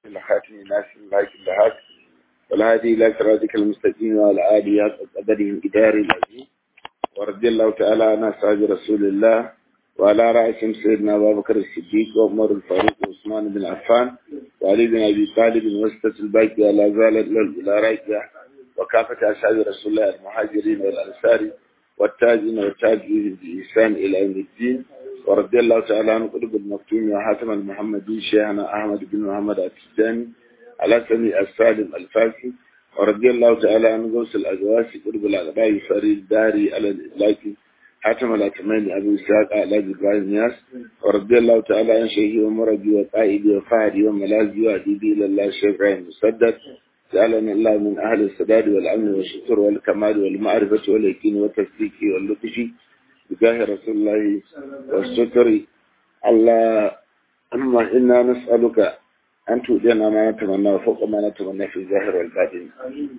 الخاتم ناس الله كلهات والهادي إلى صراطك المستقيم وعلى آله قدره إدار العزيز ورضي الله تعالى عن أصحاب رسول الله وعلى رأسهم سيدنا أبا بكر الصديق وعمر الفاروق وعثمان بن عفان وعلي بن أبي طالب وسطة الباقي ولا زالت إلى راجع وكافة أصحاب رسول الله المهاجرين والأنصار والتاجين والتاجين بإحسان إلى يوم الدين ورضي الله تعالى عن قلوب المكتوم وحاتم المحمدي شيخنا أحمد بن محمد التجاني على سمي السالم الفاسي ورضي الله تعالى عن غوث الأزواج قلوب الأغباء فريد داري على الإطلاق حاتم الأتمين أبو إسحاق على إبراهيم ياس ورضي الله تعالى عن شيخي ومرجي وقائدي وفهدي وملاذي وأديبي إلى الله الشيخ إبراهيم مسدد جعلنا الله من أهل السداد والأمن والشكر والكمال والمعرفة واليقين والتصديق واللطف بجاه رسول الله والستر اللهم إنا نسألك أن تؤذينا ما نتمنى وفوق ما نتمنى في الظاهر والباطن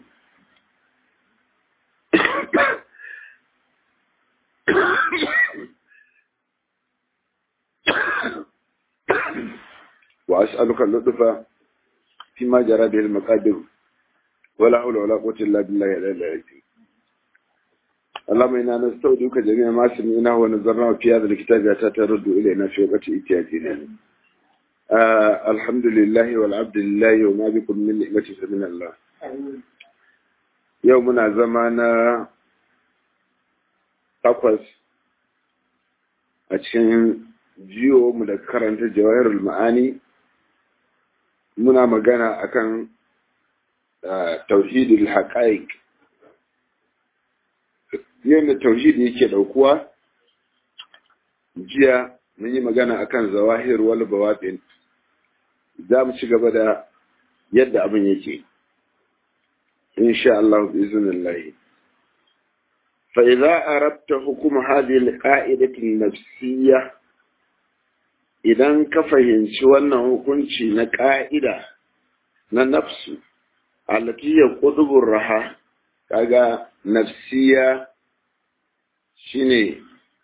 وأسألك اللطف فيما جرى به المقادير ولا حول ولا قوة إلا بالله العلي العظيم اللهم إنا نستودعك جميع ما سمعناه ونظرناه في هذا الكتاب حتى ترد إلينا في وقت إتياننا آه الحمد لله والعبد لله وما بكم من نعمة فمن الله يومنا زمانا takwas a cikin jiyo mu da karanta jawahirul ma'ani muna magana akan tauhidul haqaiq yadda tauhidi yake daukuwa jiya mun yi magana akan zawahir wal bawatin za mu ci gaba da yadda abin yake insha Allah bi iznillah fa idza arabta hukum hadhihi al-qa'idati an-nafsiyya idan ka fahimci wannan hukunci na ƙa'ida na nafsu alatiyar ƙudubun raha kaga nafsiya shine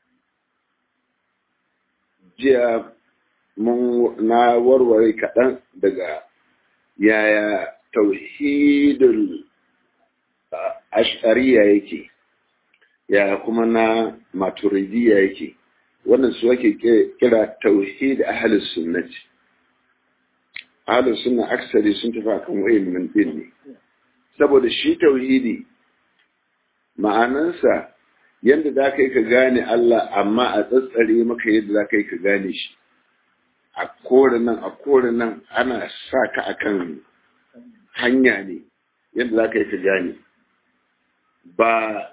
jiya mun na warware kaɗan daga yaya tauhidul ashariya yake yaya kuma na maturidiya yake wannan su ake kira tauhid ahlus sunnati ahlus sunna aksari sun tafi akan wayin min din ne saboda shi tauhidi ma'anansa yadda za ka yi ka gane Allah amma a tsatsare maka yadda za ka yi ka gane shi a kore nan a kore nan ana sa ka akan hanya ne yadda za ka yi ka gane ba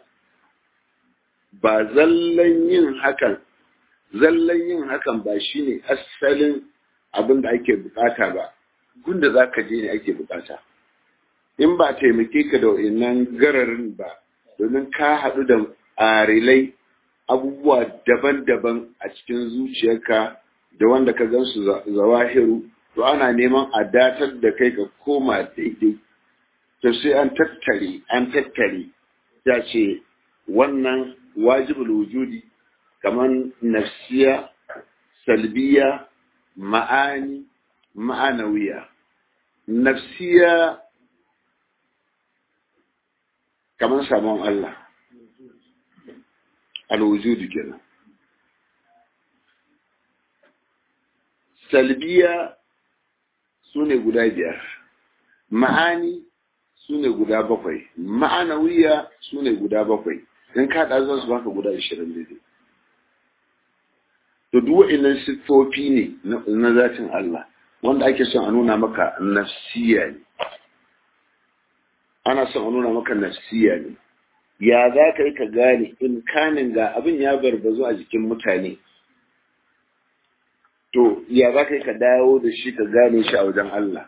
ba zallan yin hakan zallan yin hakan ba shine asalin abin da ake bukata ba gunda za ka je ne ake bukata in ba taimake ka da wa'innan gararin ba domin ka haɗu da arilai abubuwa daban-daban a cikin zuciyarka da wanda ka gan su zawahiru to ana neman a datar da kai ka koma daidai to sai an tattare an tattare ya ce wannan wajibul wujudi kamar nafsiya salbiya ma'ani ma'anawiya nafsiya kamar samun Allah alwujudu kenan salbiya su ne guda biyar ma'ani su ne guda bakwai ma'anawiya su ne guda bakwai in kaɗa za su baka guda ashirin daidai to duk wa'annan siffofi ne na zatin Allah wanda ake son a nuna maka nafsiya ne ana son a nuna maka nafsiya ne ya za ka yi ka gane in kanin ga abin ya barbazu a jikin mutane to ya za ka yi ka dawo da shi ka gane shi a wajen Allah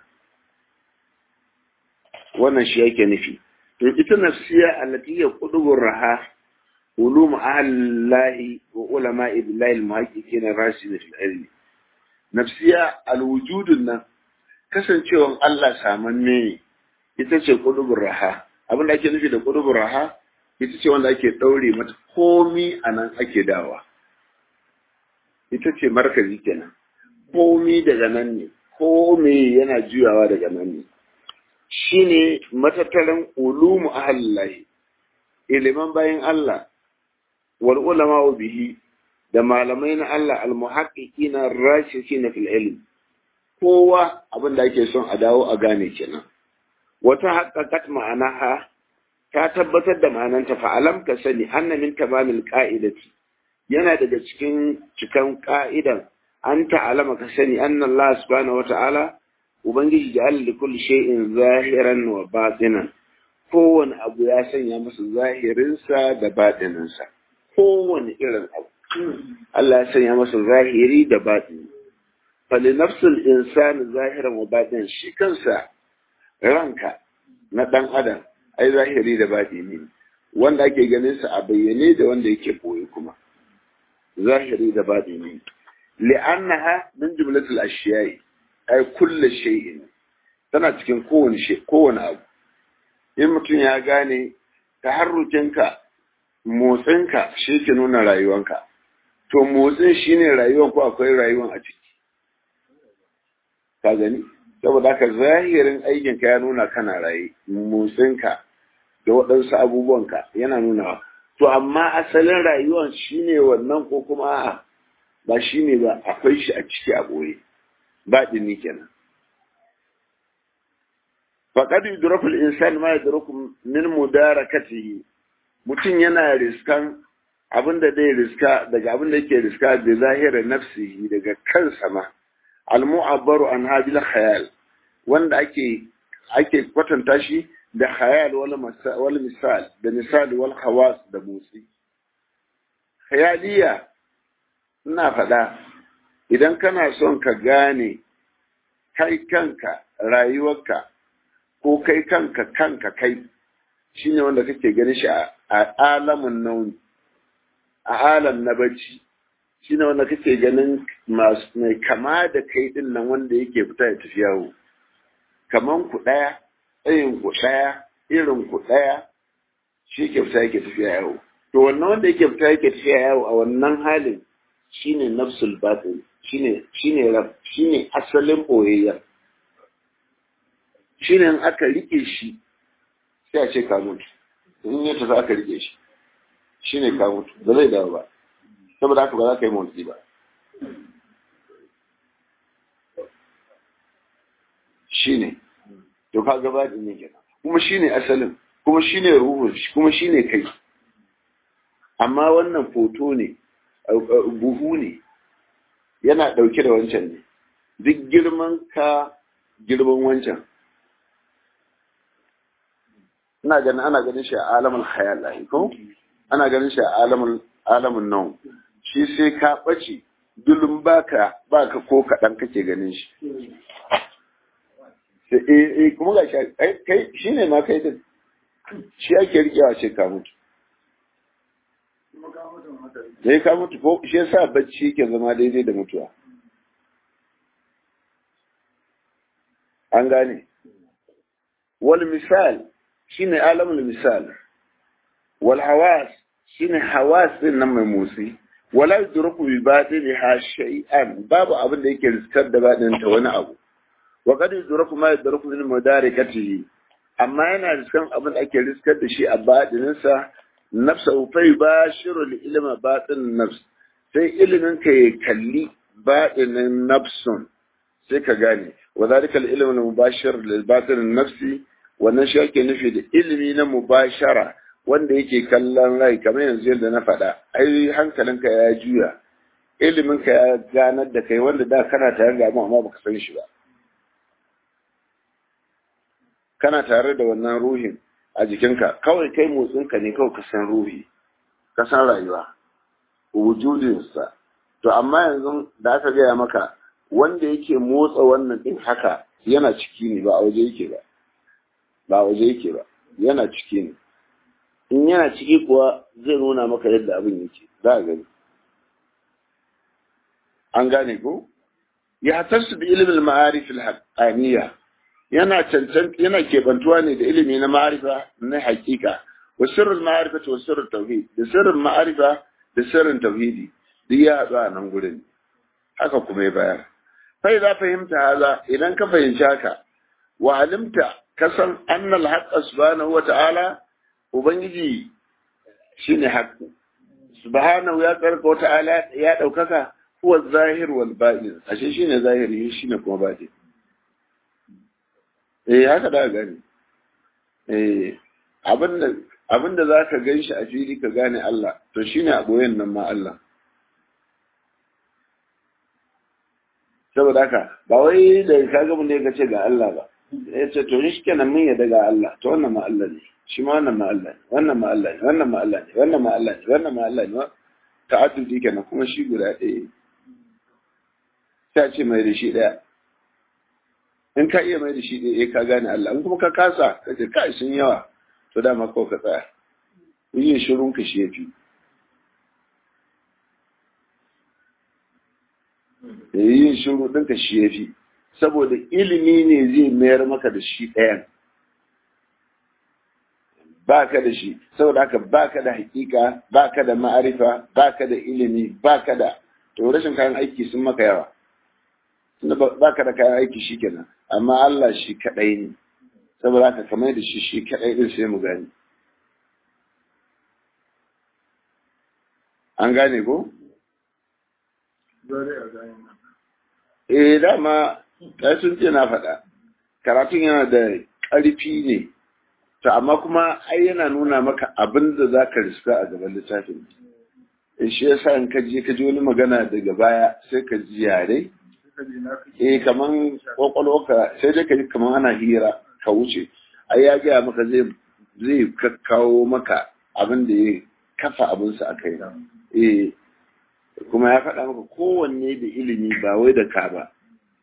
wannan shi yake nufi to ita nafsiya allati ya qudubur raha ulum ahlahi wa ulama billahi almuhaqqiqina rasid fil ilmi nafsiya alwujudun nan kasancewan Allah samanne ne ita ce qudubur raha abin da ake nufi da qudubur raha ita ce wanda ake daure mata komi anan ake dawa ita ce markazi kenan komi daga nan ne ko me yana juyawa daga nan ne shine matattaran ulumu ahallahi iliman bayan Allah wal ulama bihi da malamai na Allah almuhaqqiqina rashikina fil ilm kowa abin da ake son a dawo a gane kenan wata haqqaqat ma'anaha ta tabbatar da ma'ananta fa alam ka sani anna min tamamil qa'idati yana daga cikin cikan ka'idan an ta'alama ka sani anna Allah subhanahu wata'ala ubangiji ja'ala li kulli shay'in zahiran wa batinan kowane abu ya sanya masa zahirinsa da batininsa kowane irin abu Allah ya sanya masa zahiri da batini fali nafsul insani zahiran wa batin shi kansa ranka na dan adam ai zahiri da batini wanda ake ganin sa a bayyane da wanda yake boye kuma zahiri da batini li'annaha min jumlatil ashiyai ai kullu shay'in tana cikin kowane shay kowane abu in mutum ya gane taharrukinka motsinka shi ke nuna rayuwanka to motsin shine rayuwan ko akwai rayuwan a ciki ka gani saboda haka zahirin aikinka ya nuna kana raye motsinka da waɗansu abubuwanka yana nuna to amma asalin rayuwan shine wannan ko kuma a'a ba shine ba akwai shi a ciki a ɓoye ba ɗini kenan faƙad yudraku al-insan ma yudraku min mudarakatihi mutum yana riskan abin da zai riska daga abin da yake riska da zahira nafsihi daga kansa ma al-mu'abbaru an hadil khayal wanda ake ake kwatanta shi da khayal wal misal da misal wal khawas da motsi khayaliya ina faɗa idan kana son ka gane kai kanka rayuwarka ko kai kanka kanka kai shine wanda kake ganin shi a alamun nauni a alam na bacci shine wanda kake ganin masu mai kama da kai din nan wanda yake fita ya tafi yawo kaman ku ɗaya tsayin ku ɗaya irin ku ɗaya shi ke fita yake tafiya yawo to wannan wanda yake fita yake tafiya yawo a wannan halin shine nafsul batin shine shine rab shine asalin boyayya shine in aka rike shi sai a ce ka mutu in ya tafi aka rike shi shine ka mutu ba zai dawo ba saboda haka ba za ka yi motsi ba shine to ka gaba da ne kenan kuma shine asalin kuma shine ruhun kuma shine kai amma wannan foto ne buhu ne yana ɗauke da wancan ne duk girman ka girman wancan ina ganin ana ganin shi a alamun khayal ko ana ganin shi a alamun alamun nan shi sai ka ɓace dulun baka baka ko kaɗan kake ganin shi eh eh kuma ga shi kai shine ma kai din shi ake rikewa ce ka mutu sai ka mutu ko shi yasa bacci yake zama daidai da mutuwa an gane wal misal shine alamul misal wal hawas shine hawas din nan mai motsi wala yudruku bi batiniha shay'an babu abin da yake riskar da badin ta wani abu wa qad yudruku ma yudruku min mudarakatihi amma yana riskan abin da ake riskar da shi a badininsa nafsahu fa yubashiru li ilma batin nafs sai ilimin ka ya kalli batinin nafsun sai ka gane wa zalika al ilmu mubashir lil batin nafsi wannan shi ake nufi da ilimi na mubashara wanda yake kallon rai kamar yanzu yadda na faɗa ai hankalinka ya juya ilimin ka ya ganar da kai wanda da kana tare da amma baka san shi ba kana tare da wannan ruhin a jikinka kawai kai motsinka ne kawai ka san ruhi ka san rayuwa wujudinsa to amma yanzu da aka gaya maka wanda yake motsa wannan din haka yana ciki ne ba a waje yake ba ba a waje yake ba yana ciki ne in yana ciki kuwa zai nuna maka yadda abin yake za a gani an gane ko ya tasu bi ilimin ma'arif al-haqqaniyya yana cancan yana kebantuwa ne da ilimi na ma'arifa na hakika wa sirrul ma'arifa wa sirrul tauhid da sirrin ma'arifa da sirrin tauhidi duk ya haɗu a nan gurin haka kuma ya bayar sai za fahimta haza idan ka fahimci haka wa alimta kasan annal haqqa subhanahu wa ta'ala ubangiji shine haqqu subhanahu ya tsarka wa ta'ala ya daukaka huwa zahir wal batin ashe shine zahiri shine kuma batin eh haka da gani eh abinda abinda zaka ganshi a fili ka gane Allah to shine a boyen nan ma Allah saboda haka ba wai da ka ga mun ne ka ce ga Allah ba ya ce to shi kenan mun yadda ga Allah to wannan ma Allah ne shi ma wannan ma Allah ne wannan ma Allah ne wannan ma Allah ne wannan ma Allah ne wannan ma Allah ne ta'addudi kenan kuma shi guda ɗaya sai ce mai da shi ɗaya in ka iya mai da shi ɗaya ka gane Allah in kuma ka kasa ka ce kai sun yawa to dama kawai ka tsaya yin shirun ka shi ya fi yin shiru ɗinka shi ya fi saboda ilimi ne zai mayar maka da shi ɗayan ba ka da shi saboda haka ba ka da hakika ba ka da ma'arifa ba ka da ilimi ba ka da to rashin kayan aiki sun maka yawa tunda ba ka da kayan aiki shi kenan amma Allah shi kaɗai ne saboda haka kamar da shi shi kaɗai ɗin sai mu gane an gane ko? Eh dama kai sun ce na faɗa karatun yana da ƙarfi ne to amma kuma ai yana nuna maka abin da za ka riska a gaban littafin in shi yasa in ka je ka ji wani magana daga baya sai ka ji yare eh kaman kwakwalwarka sai dai ka ji kaman ana hira ka wuce ai ya gaya maka zai zai kakkawo maka abin da ya kafa abinsa a kai eh kuma ya faɗa maka kowanne da ilimi ba wai da ka ba.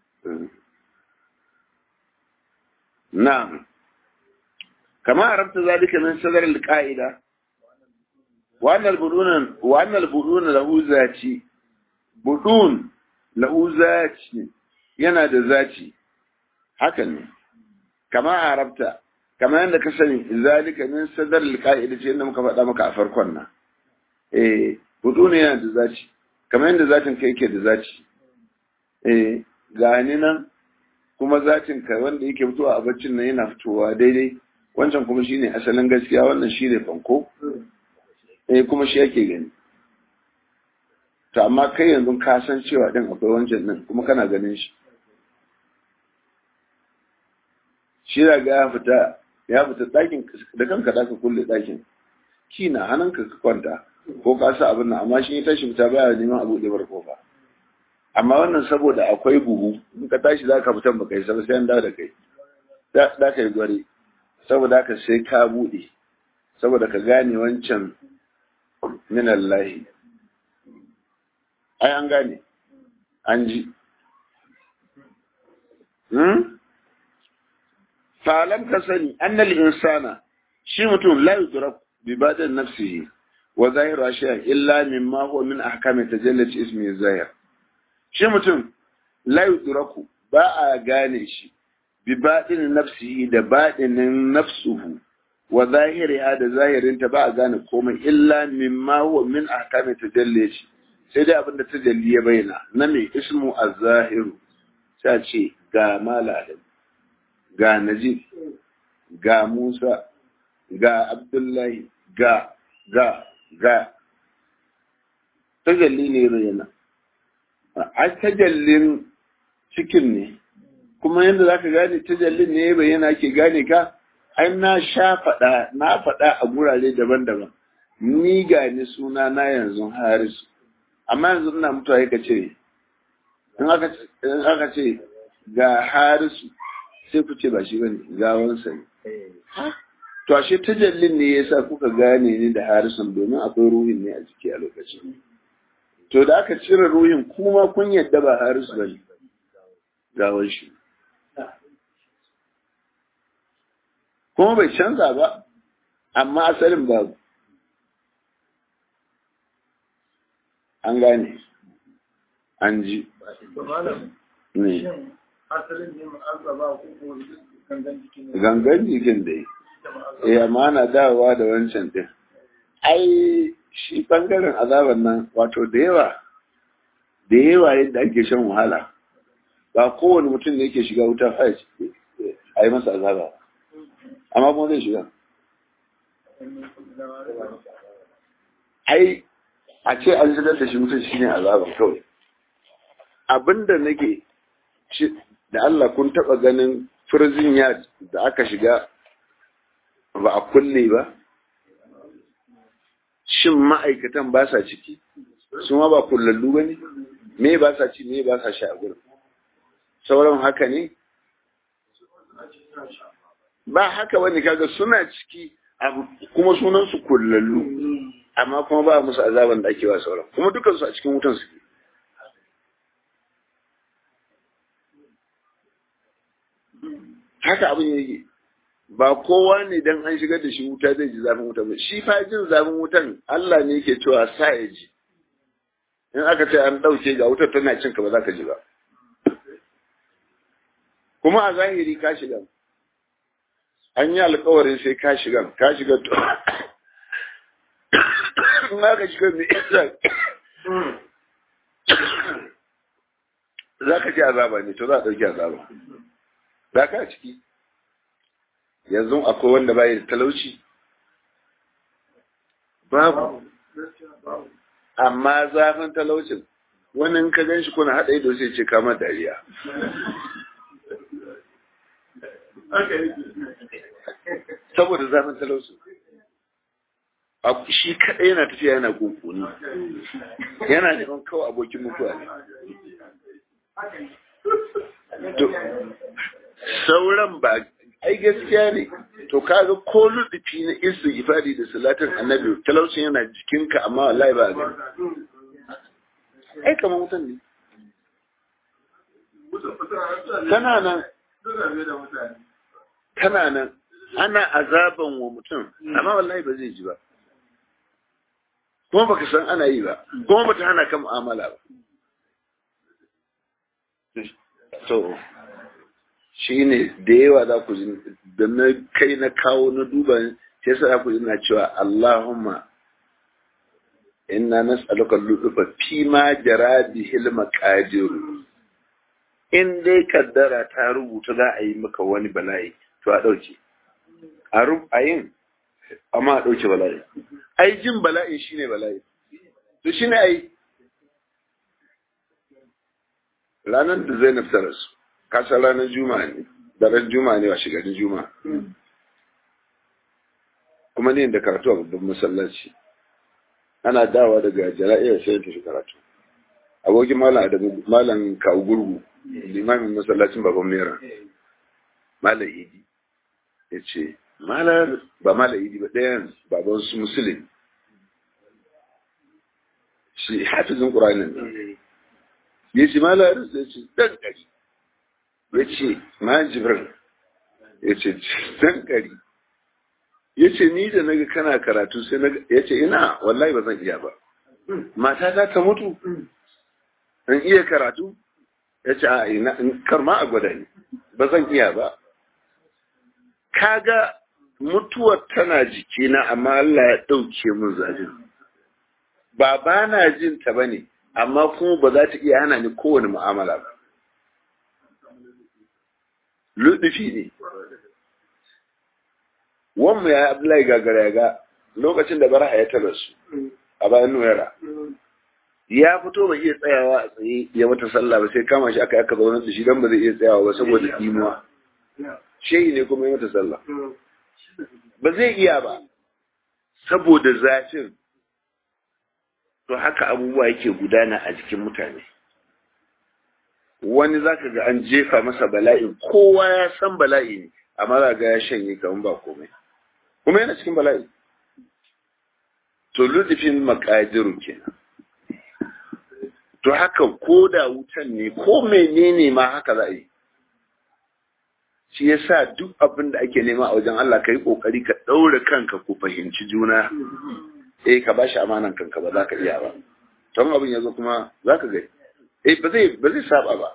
Na'am, kama arabta zalika min sadar al-qa'ida wa annal budun wa annal budun lahu zati budun lahu zati yana da zati hakan ne kama arabta kama yadda ka sani zalika min sadar al-qa'ida ce yadda muka faɗa maka a farkon nan eh budun yana da zati kamar yadda zatin ka yake da zaci eh gani nan kuma zatin ka wanda yake fitowa a baccin nan yana fitowa daidai wancan kuma shine asalin gaskiya wannan shine fanko eh kuma shi yake gani to amma kai yanzu ka san cewa din akwai wancan nan kuma kana ganin shi shi da ga ya fita ya fita ɗakin da kanka da ka kulle ɗakin kina hannunka ka kwanta ko ka sa abin nan amma shi ya tashi fita baya neman abu da bar kofa amma wannan saboda akwai buhu in ka tashi za ka fitan baka yi sai sai an dawo da kai da ka yi gwari saboda haka sai ka buɗe saboda ka gane wancan min Allahi ai an gane an ji hmm? falam ka sani annal insana shi mutum la yudrak bi badan nafsihi wa zahiru ashiya illa mimma huwa min ahkami tajallati ismi zahir shi mutum la yudraku ba a gane shi bi baɗin nafsihi da baɗinin nafsuhu wa zahiriha da zahirinta ba a gane komai illa mimma huwa min ahkami tajallati sai dai abinda tajalli ya bayyana na mai ismu az-zahiru sai ce ga malalim ga najib ga musa ga abdullahi ga ga ga tajalli ne bayyana a tajallin cikin ne kuma yadda za ka gane tajallin ne bayyana ke gane ka ai na sha faɗa na faɗa a gurare daban-daban ni ga ni suna na yanzu harisu amma yanzu ina mutuwa ya ce in aka ce ga harisu sai ku ce ba shi bane gawansa ne to ashe tajallin ne yasa kuka gane ni da harisun domin akwai ruhin ne a jiki a lokacin to da aka cire ruhin kuma kun yadda ba harisu bane gawan shi kuma bai canza ba amma asalin babu an gane an ji ne gangan jikin da yi ya mana dawowa da wancan din ai shi bangaren azaban nan wato da yawa da yawa yadda ake shan wahala ba kowane mutum ne yake shiga wutar a yi masa azaba amma kuma zai shiga ai a ce an shigar da shi mutum shine azaba kawai abinda nake da Allah kun taba ganin prison yard da aka shiga ba a kulle ba shin ma'aikatan ba sa ciki su ma ba kullallu ba ne me ba sa ci me ba sa sha a gurin sauran haka ne ba haka wani kaga suna ciki kuma sunan su kullallu amma kuma ba musu azaban da ake wa sauran kuma dukansu a cikin wutan suke haka abin yake ba kowa ne dan an shigar da shi wuta zai ji zafin wuta ba shi fa jin zafin wutan Allah ne yake cewa sa ya ji in aka ce an dauke ga wutar tana cin ka ba za ka ji ba kuma a zahiri ka shiga an yi alkawarin sai ka shiga ka shiga to in aka shiga me yasa za ka ji azaba ne to za a ɗauki azaba za ka ciki yanzu akwai wanda bai da talauci babu amma zafin talaucin wani in ka gan shi kuna haɗa ido sai ce kama dariya saboda zafin talaucin shi kaɗai yana tafiya yana kunkuni yana neman kawai abokin mutuwa ne sauran ba ai gaskiya ne to kaga ko ludufi na istighfari da salatin annabi talaucin yana jikinka amma wallahi ba gani ai kamar wutan ne tana nan tana nan ana azaban wa mutum amma wallahi ba zai ji ba kuma baka san ana yi ba kuma bata hana ka mu'amala ba to shi ne da yawa za ku da na kai na kawo na duba sai sa za ku na cewa Allahumma inna nas'aluka lutufa fi ma jara bihil maqadir in dai kaddara ta rubuta za a yi maka wani bala'i to a dauke a rubayin amma a dauke bala'i ai jin bala'i shine bala'i to shine ai ranar da Zainab ta rasu kasa ranar juma'a ne daren juma'a ne wa shigarin juma'a kuma ne da karatu a babban masallaci ana dawa daga jala'iyar sai ta shi karatu abokin malam adamu malam kawo gurgu limamin masallacin baban mera malam idi ya ce malar ba malam idi ba ɗayan baban su musulun shi hafizin ƙuranin ya ce malar ya ce ɗan ɗari ya ce ma jibril ya ce dan gari ya ce ni da naga kana karatu sai na ya ce ina wallahi ba zan iya ba mata ta ta mutu in iya karatu ya ce a ina karma a gwada ni ba zan iya ba kaga mutuwar tana jikina amma Allah ya ɗauke min zafin ba ba na jin ta bane amma kuma ba za ta iya hana ni kowane mu'amala ba luɗufi ne. Wanmu ya Abdullahi gagara ya ga lokacin da bara ya tara su a bayan Nuwera. Ya fito ba iya tsayawa a tsaye ya mata sallah ba sai kama shi aka aka zaune da shi don ba zai iya tsayawa ba saboda imuwa. Shehi ne kuma ya mata sallah. Ba zai iya ba saboda zafin. To haka abubuwa yake gudana a jikin mutane. wani za ka ga an jefa masa bala'i kowa ya san bala'i ne amma za ga ya shanye kamar ba komai kuma yana cikin bala'i to ludifin makadiru kenan to haka ko da wutan ne ko menene ma haka za a yi shi yasa duk abin da ake nema a wajen Allah ka yi kokari ka ɗaure kanka ku fahimci juna eh ka bashi amanan kanka ba za ka iya ba don abin ya zo kuma za ka gani eh ba zai ba zai saba ba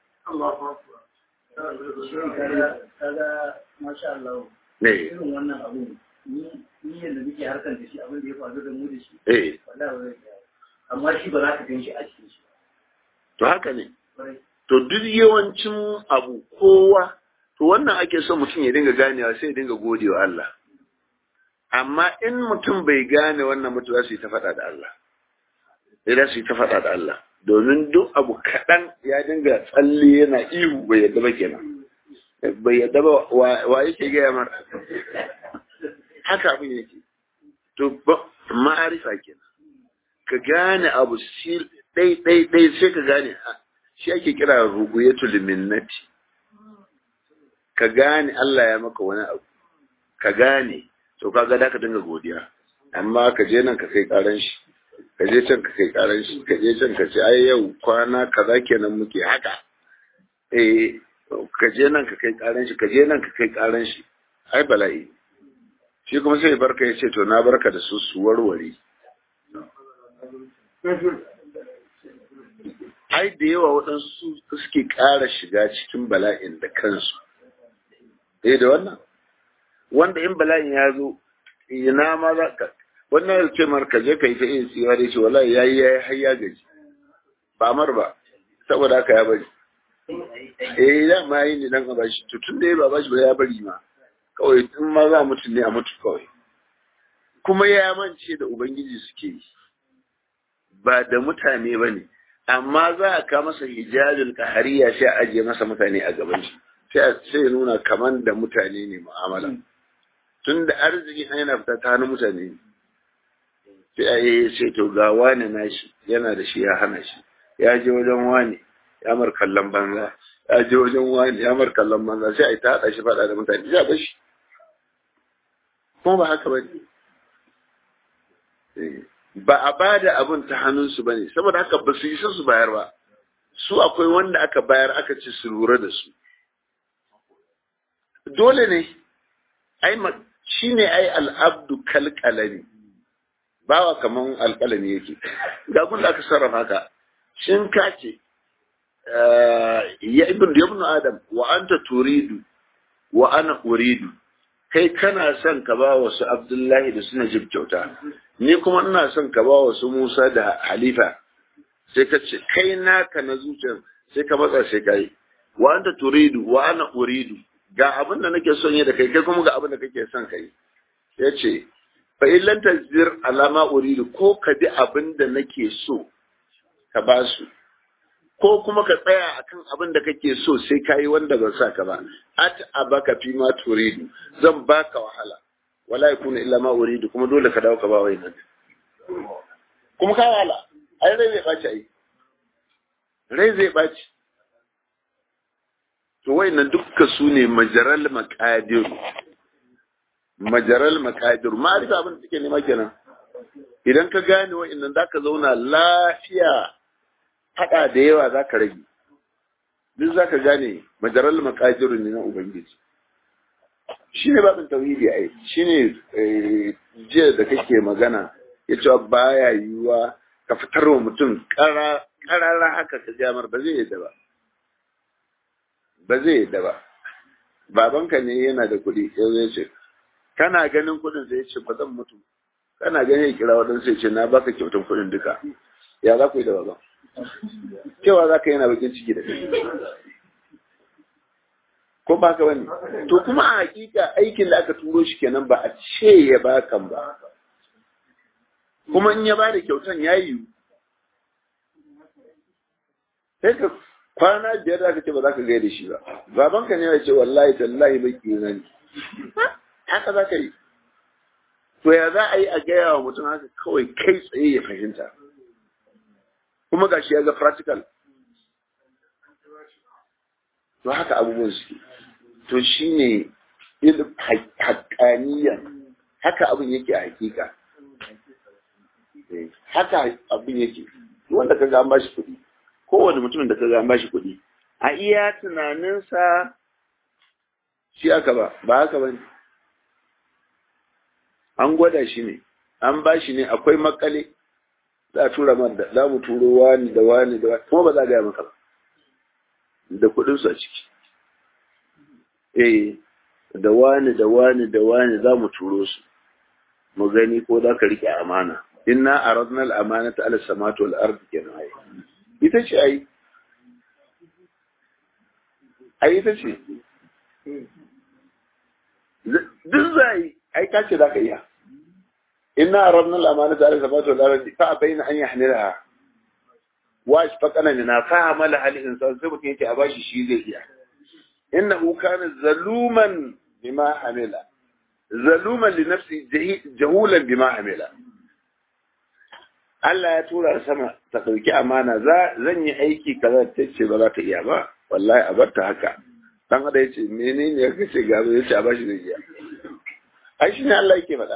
kaga masha Allah ne irin wannan abu ni ni yanda muke harkar da shi abin da ya faru da mu da shi eh wallahi ba zai amma shi ba za ka gan shi a cikin shi to haka ne kwarai to to duk yawancin abu kowa to wannan ake son mutum ya dinga ganewa sai ya dinga gode wa Allah amma in mutum bai gane wannan mutum za su yi ta faɗa da Allah sai su yi ta faɗa da Allah domin duk abu kaɗan ya dinga tsalle yana ihu bai yadda ba kenan bai yadda ba wa yake gaya mar haka abin yake to ma'arifa kenan ka gane abu shi ɗai ɗai ɗai sai ka gane shi ake kira ruguyatul minnati ka gane Allah ya maka wani abu ka gane to kaga da ka dinga godiya amma ka je nan ka kai karan shi ka je can ka kai karan shi ka je can ka ce ai yau kwana kaza kenan muke haka eh ka je nan ka kai karan shi ka je nan ka kai karan shi ai bala'i shi kuma sai barka ya ce to na barka da su su warware ai da yawa waɗansu suke ƙara shiga cikin bala'in da kansu eh da wannan wanda in bala'in ya zo ina ma za ka wannan ya ce mar ka je ka yi ta iya tsiwa da ce wallahi ya yi ya yi har ya gaji ba mar ba saboda haka ya bari eh ya ma yi ne dan a bashi to tun da ya ba bashi ba ya bari ma kawai in ma za mutu ne a mutu kawai kuma ya mance da ubangiji suke yi ba da mutane ba ne amma za a ka masa hijabin kahariya sai a ajiye masa mutane a gaban shi sai nuna kaman da mutane ne mu'amala tun da arziki an yana fita ta hannun mutane ne sai a yi sai to ga wani nashi yana da shi ya hana shi ya je wajen wani ya mar kallon banza ya je wajen wani ya mar kallon banza sai a yi ta haɗa shi faɗa da mutane ya bashi kuma ba haka ba ne ba a ba da abin ta hannunsu ba ne saboda haka ba su yi su bayar ba su akwai wanda aka bayar aka ce su lura da su dole ne ai shi ne ai al'abdu kalkalami bawa kaman alkalami yake ga kun da aka sarrafa ka shin ka ce ya ibn ibn adam wa anta turidu wa ana uridu kai kana son ka ba wasu abdullahi da suna jib kyauta ni kuma ina son ka ba wasu musa da halifa sai ka ce kai naka na zuciyar sai ka matsa sai ka yi wa anta turidu wa ana uridu ga abin da nake son yi da kai kai kuma ga abin da kake son kai ya ce fa illan tazir alama uridu ko ka bi abin da nake so ka ba su ko kuma ka tsaya akan abin da kake so sai ka yi wanda ban sa ka ba at abaka fi ma turidu zan baka wahala wala yakuna illa ma uridu kuma dole ka dawo ka ba wai nan kuma ka wahala ai rai zai baci ai rai zai baci to wayannan dukkan su ne majaral maqadir majaral maqadir ma'arifa abin da take nema kenan idan ka gane wayannan zaka zauna lafiya fada da yawa zaka rage duk zaka gane majaral maqadir ne na ubangiji shine babin tauhidi ai shine jiya da kake magana ya cewa baya yiwuwa ka fitar wa mutum karara haka ka jamar ba zai yadda ba ba zai yadda ba babanka ne yana da kuɗi ya zai ce kana ganin kuɗin sai ce ba zan mutu kana ganin ya kira waɗansu ya ce na baka kyautan kuɗin duka ya za ku yi da baban cewa za ka yana bakin ciki da kai ko ba ka bane to kuma a hakika aikin da aka turo shi kenan ba a ce ya bakan ba kuma in ya bada kyautan ya yiwu sai ka kwana biyar da aka ce ba za ka gaya da shi ba babanka ne ya ce wallahi tallahi baki na ne haka za ka yi to ya za a yi a gaya wa mutum haka kawai kai tsaye ya fahimta kuma gashi ya ga practical to haka abubuwan suke to shine ilm haƙaniyan haka abin yake a hakika haka abin yake wanda ka ga an bashi kuɗi kowane mutumin da ka ga an bashi kuɗi a iya tunaninsa shi aka ba ba haka ba ne an gwada shi ne an bashi ne akwai makale za a tura man da za mu turo wani da wani da wani kuma ba za a gaya maka ba da kuɗinsu a ciki eh da wani da wani da wani za mu turo su mu gani ko za ka rike amana inna aradna al-amanata ala samawati wal ardi kenan ai ita ce ai ai ita ce duk zai ai ka ce za ka iya inna arabna al-amana ta alaka fatu al-ardi fa bayna an yahmilha wa ashfaqana min fa amala hal insan sai mutum yake a bashi shi zai iya innahu kana zaluman bima amila zaluman li nafsi jahulan bima amila Allah ya tura sama ta ɗauki amana zan yi aiki kaza ta ce ba za ta iya ba wallahi a bar ta haka dan hada yace menene ya kace gaba yace a bashi zai iya ai shi ne Allah yake faɗa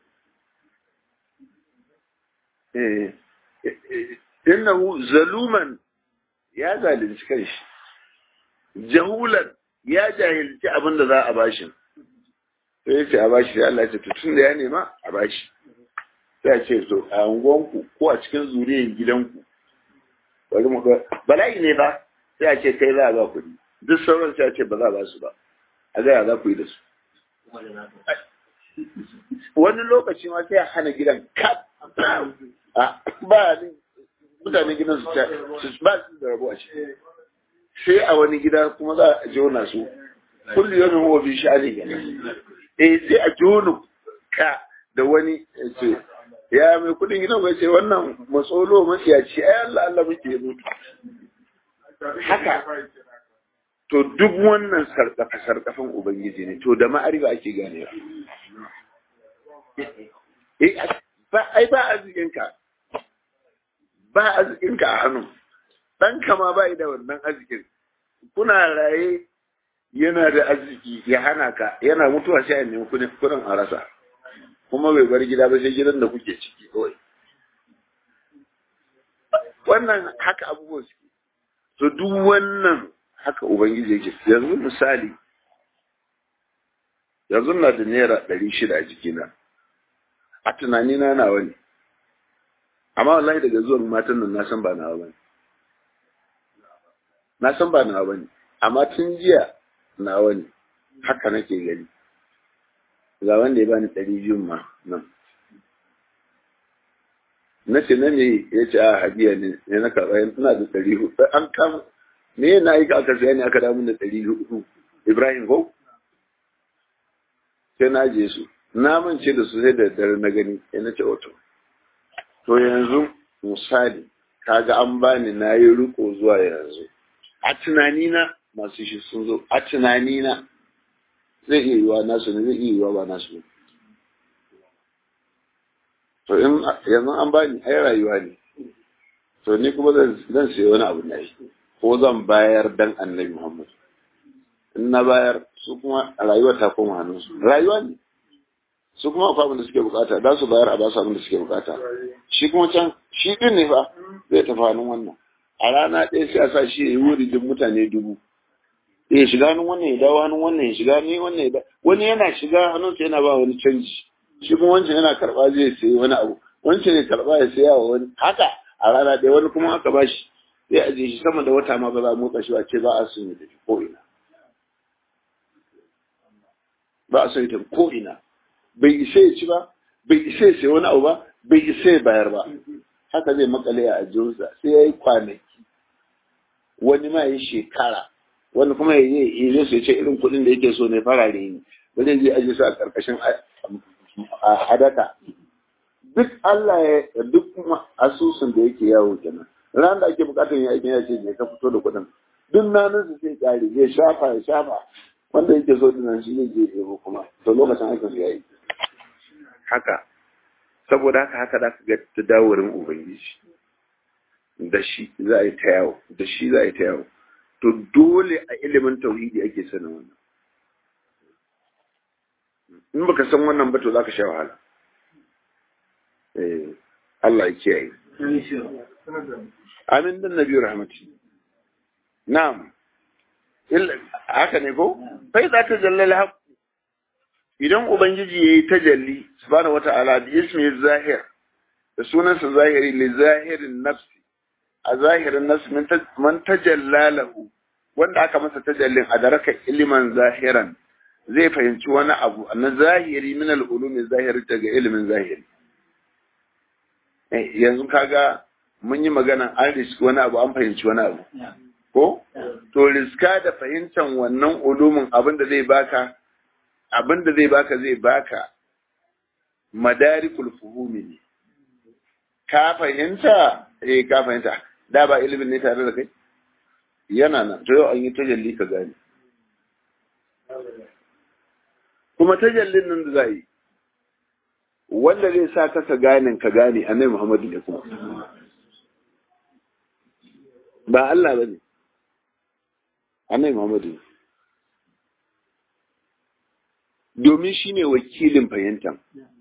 eh innahu zaluman ya zalunci kanshi jahulan ya jahilci abin da za a bashi sai yace a bashi sai Allah ya ce tun da ya nema a bashi sai ce to a unguwanku ko a cikin zuriyar gidanku bari mu bala'i ne ba sai a ce kai za a ba kuɗi duk sauran sai a ce ba za a ba su ba a gaya za ku yi da su wani lokaci ma sai a hana gidan kap ba mutane gidan su ba su da rabu a ciki sai a wani gida kuma za a jona su kullu yawmin huwa bi sha'ani eh sai a jona ka da wani ce ya mai kudin gidan bai ce wannan matsolo matsiyaci ai Allah Allah muke mutu haka to duk wannan sarkafa sarkafan ubangiji ne to da ma'arifa ake gane ba ai ba arzikinka ba arzikinka a hannu dan kama ba da wannan arzikin kuna raye yana da arziki ya hana ka yana mutuwa sai a nemi kudin a rasa kuma bai bar gida ba sai gidan da kuke ciki kawai wannan haka abubuwan suke to duk wannan haka ubangiji yake yanzu misali yanzu na da naira ɗari shida a jikina a tunanina nawa ne amma wallahi daga zuwan matan nan na san ba nawa bane na san ba nawa bane amma tun jiya nawa ne haka nake gani ga wanda ya bani ɗari biyun ma nan na ce na me ya ce a hadiya ne ne na karɓa ina da ɗari hudu an kama me na yi aka saya ne aka damu da ɗari hudu ibrahim ko sai na je su na mance da su sai da dare na gani ya na ce oto to yanzu misali kaga an bani na yi riko zuwa yanzu a tunanina masu shi sun zo a tunanina zai iya yiwa nasu ne zai iya yiwa ba nasu ne to in yanzu an bani ai rayuwa ne to ni kuma zan sayi wani abu na yi ko zan bayar dan annabi muhammad in na bayar su kuma rayuwa ta koma hannunsu rayuwa ne su kuma akwai abin da suke bukata za su bayar a ba su abin da suke bukata shi kuma can shi din ne fa zai tafi hannun wannan a rana ɗaya sai a sa shi ya yi wuri duk mutane dubu ya shiga hannun wannan ya dawo hannun wannan ya shiga ni wannan ya dawo wani yana shiga hannunsa yana ba wani canji shi kuma wancan yana karɓa zai sayi wani abu wancan ya karɓa ya saya wa wani haka a rana ɗaya wani kuma aka ba shi zai ajiye shi sama da wata ma ba za a motsa shi ba ce ba a son ya tafi ko ina ba a son ya tafi ko ina bai isa ya ci ba bai isa ya sayi wani abu ba bai isa ya bayar ba haka zai makale a ajiyarsa sai ya yi kwanaki wani ma ya yi shekara wani kuma ya yi ya ce irin kuɗin da yake so ne farare ne ba zai je ajiye su a ƙarƙashin hadaka duk Allah ya duk asusun da yake yawo kenan ran da ake bukatar yin aikin ya ce je ka fito da kuɗin duk nanin su sai ƙare zai shafa ya shafa wanda yake so dinan shi zai je ɗebo kuma to lokacin aikin su yayi haka saboda haka haka da ka ga tadawarin ubangiji da shi za a yi ta yawo da shi za a yi ta yawo to dole a ilimin tauhidi ake sanin wannan in baka san wannan ba to zaka sha wahala eh Allah ya kiyaye amin dan nabi rahmati na'am haka ne ko fa za ta jallala haq idan ubangiji yayi tajalli subhanahu wata'ala bi ismi zahir da sunansa zahiri li zahirin nafsi a zahirin nafsi man tajallalahu wanda aka masa tajallin a daraka iliman zahiran zai fahimci wani abu na zahiri min al'ulumi zahiri daga ilimin zahiri yanzu kaga mun yi magana an riski wani abu an fahimci wani abu ko to riska da fahimtar wannan ulumin abin da zai baka abin da zai baka zai baka madarikul fuhumi ne ka fahimta eh ka fahimta da ba ilimin ne tare da kai yana nan to yau an yi tajalli ka gane kuma tajallin nan da za yi wanda zai sa ka ka gane ka gane annabi Muhammadu ne kuma ba Allah ba ne annabi Muhammadu ne domin shi ne wakilin fahimta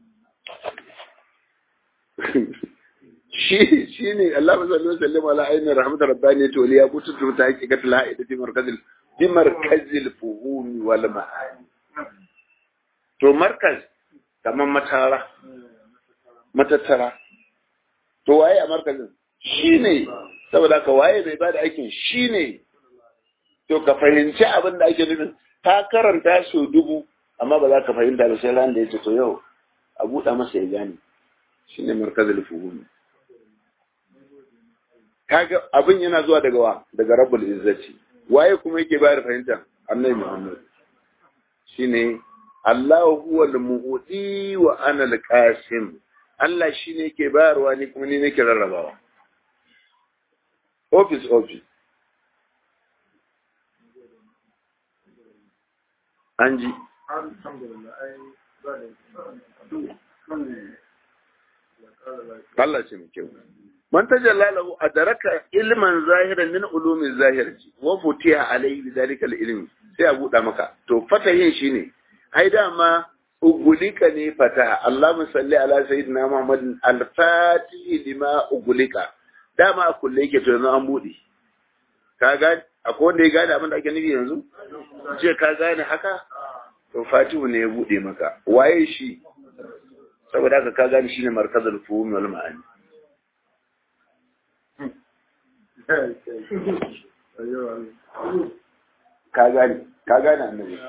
shi shi ne Allah sallallahu alaihi wasallam ala ainihin rahmatar rabbani to liya kutu ta hakikatul haida fi markazil fi markazil fuhumi wal ma'ani to markaz kamar matara matattara to waye a markazin shine saboda ka waye bai bada aikin shine to ka fahimci abin da ake nufin ka karanta so dubu amma ba za ka fahimta da sai ran da yace to yau a buɗa masa ya gane shine markazul fuhumi kaga abin yana zuwa daga wa daga rabbul izzati waye kuma yake bayar fahimta annabi muhammad shine Allah huwa al-mu'ti wa ana al-qasim Allah shine yake bayarwa ni kuma ni nake rarrabawa office office an ji Allah ce mai kyau man tajalla lahu adraka ilman zahiran min ulumi zahirati wa futiha alayhi bidhalika al-ilm sai a buɗa maka to fatahin shine ai dama ugulika ne fata Allahumma salli ala sayyidina Muhammad al-fatih lima ugulika dama a kulle yake to yanzu an bude ka ga akwai wanda ya gane abin da ake nufi yanzu ce ka gane haka to fatihu ne ya bude maka waye shi saboda haka ka gane shine markazul fuhum wal ma'ani ka gane ka gane annabi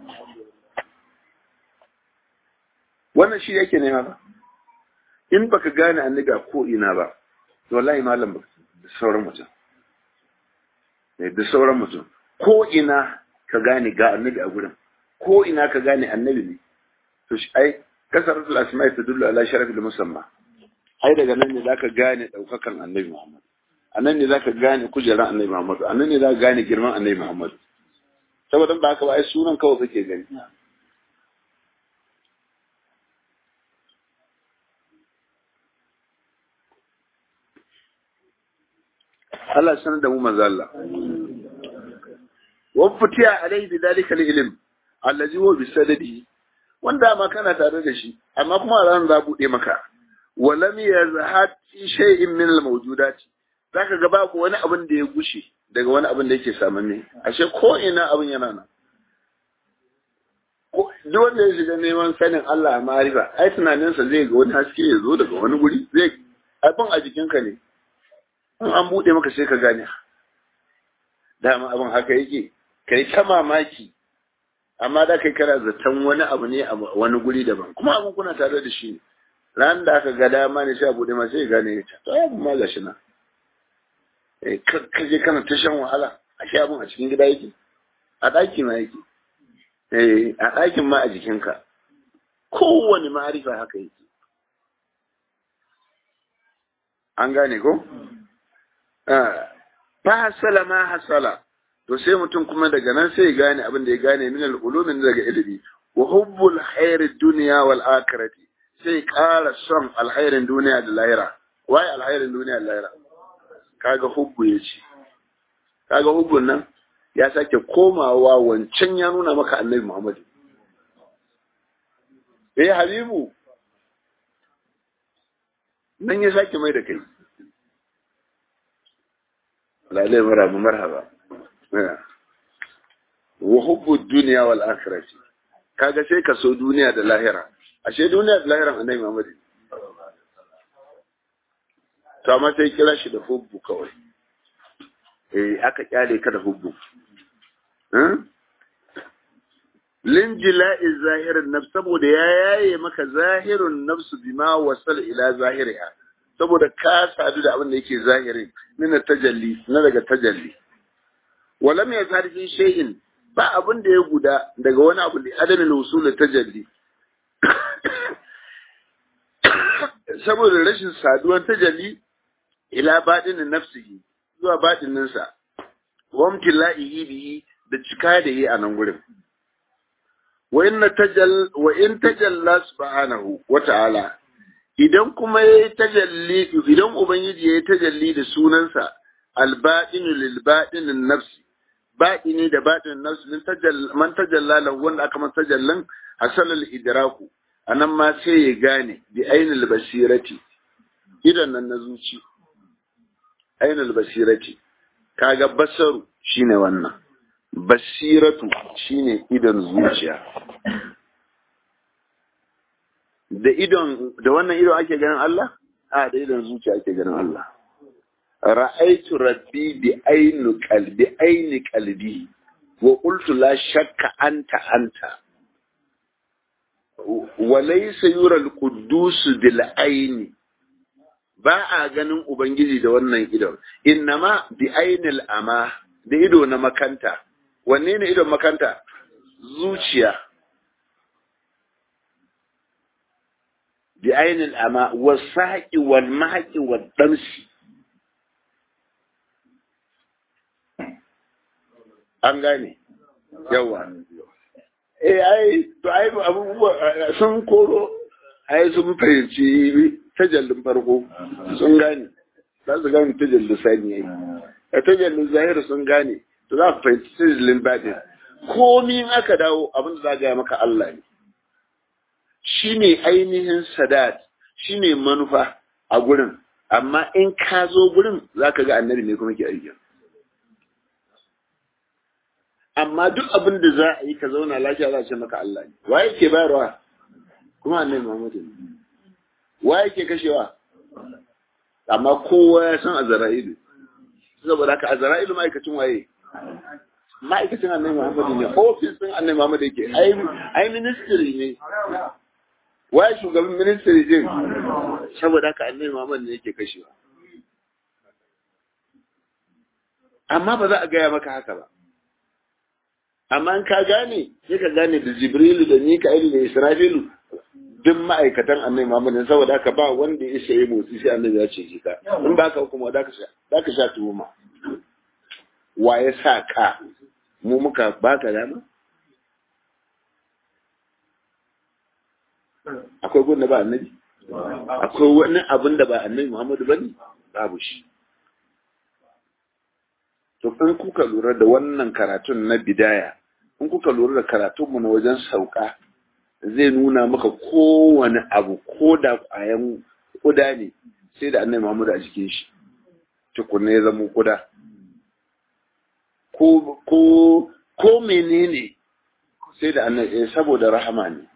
wannan shi yake nema ba in baka gane annabi a ko ina ba to wallahi malam ba da sauran mutum da sauran mutum ko ina ka gane ga annabi a gurin ko ina ka gane annabi ne to shi ai kasaratul asma'i tadullu ala sharafil musamma ai daga nan ne zaka gane daukakan annabi Muhammad anan ne zaka gane kujeran annabi Muhammad anan ne zaka gane girman annabi Muhammad saboda ba haka ba ai sunan kawai kake gani Allah sanar da mu manzo Allah wa futiya alaihi bi dalika al-ilm allazi huwa bi sadadi wanda ma kana tare da shi amma kuma ran za bude maka wa lam yazhad fi shay'in min al-mawjudat zaka ga babu wani abin da ya gushe daga wani abin da yake samamme ashe ko ina abin yana nan duk wanda ya shiga neman sanin Allah a ma'arifa ai tunaninsa zai ga wani haske ya zo daga wani guri zai abin a jikinka ne in an buɗe maka sai ka gane dama abin haka yake kai ta mamaki amma da kai kana zaton wani abu ne a wani guri daban kuma abin kuna tare da shi ran da aka ga dama ne sai a buɗe ma sai gane ya ta to abin ma gashi na ka je kana ta shan wahala a shi abin a cikin gida yake a ɗaki ma yake a ɗakin ma a jikinka kowane ma'arifa haka yake an gane ko? fa hasala ma hasala to sai mutum kuma daga nan sai ya gane abin da ya gane min al-ulumin daga ilimi wa hubbul khairid dunya wal akhirati sai ƙara son alkhairin duniya da lahira wai alkhairin duniya da lahira kaga hubbu yace kaga hubbun nan ya sake komawa wancan ya nuna maka annabi Muhammad eh habibu nan ya sake mai da kai lalai marhaba marhaba wa hubbu dunya wal akhirati kaga sai ka so duniya da lahira ashe duniya da lahiran annabi Muhammad to amma sai kira shi da hubbu kawai eh aka kyale ka da hubbu linjila'i zahirin nafs saboda ya yaye maka zahirun nafsu bima wasal ila zahiriha saboda ka sadu da abin da yake zahiri min tajalli na daga tajalli walam ya tarfi shay'in ba abin da ya guda daga wani abu da adamin usul tajalli saboda rashin saduwar tajalli ila baɗinin nafsihi zuwa baɗininsa wa mtila'ihi bihi da cika da yi a nan gurin wa in tajal wa in tajalla subhanahu wa ta'ala idan kuma yayi tajalli idan ubangiji yayi tajalli da sunansa al-batinu lil batinin nafsi batini da batinin nafsi min tajalla man tajalla lahu wanda aka man tajallan hasalal idraku anan ma sai ya gane bi ainul basirati idan nan na zuci ainul basirati kaga basaru shine wannan basiratu shine idan zuciya da idon da wannan idon ake ganin Allah a da idon zuciya ake ganin Allah ra'aitu rabbi bi aini qalbi aini qalbi wa qultu la shakka anta anta wa laysa yura al-quddus bil aini ba a ganin ubangiji da wannan idon innama bi ainil ama da ido na makanta wanne ne idon makanta zuciya bi ainil ama wasaqi wal mahqi wal damsi an gane yawa eh ai to ai abubuwa sun koro ai sun fahimci tajallin farko sun gane za su gane tajallin sani yayi a tajallin zahiri sun gane to za ku fahimci tajallin batin komi in aka dawo abin da za gaya maka Allah ne shi ne ainihin sadat shi ne manufa a gurin amma in ka zo gurin za ka ga annabi ne kuma ke aiki amma duk abin da za a yi ka zauna lafiya za a ce maka Allah ne waye ke bayarwa kuma annabi Muhammadu ne waye ke kashewa amma kowa ya san azra'ilu saboda haka azra'ilu ma'aikacin waye ma'aikacin annabi Muhammadu ne ofis din annabi Muhammadu yake ai ai ministry ne waye shugaban ministry din saboda haka annabi Muhammadu ne yake kashewa amma ba za a gaya maka haka ba amma in ka gane sai ka gane da Jibrilu da Mika'ilu da Israfilu duk ma'aikatan annabi Muhammad saboda haka ba wanda ya shaye motsi sai annabi ya ce shi ka in ba ka kuma da ka sha da ka sha tuhuma wa ya sa ka mu muka baka dama akwai gunda ba annabi akwai wani abin da ba annabi Muhammad bane babu shi to in kuka lura da wannan karatun na bidaya in kuka lura da karatunmu na wajen sauka zai nuna maka kowane abu ko da ƙwayan ƙuda ne sai da annabi Muhammad a jikin shi tukunna ya zama ƙuda ko ko ko menene sai da annabi saboda rahama ne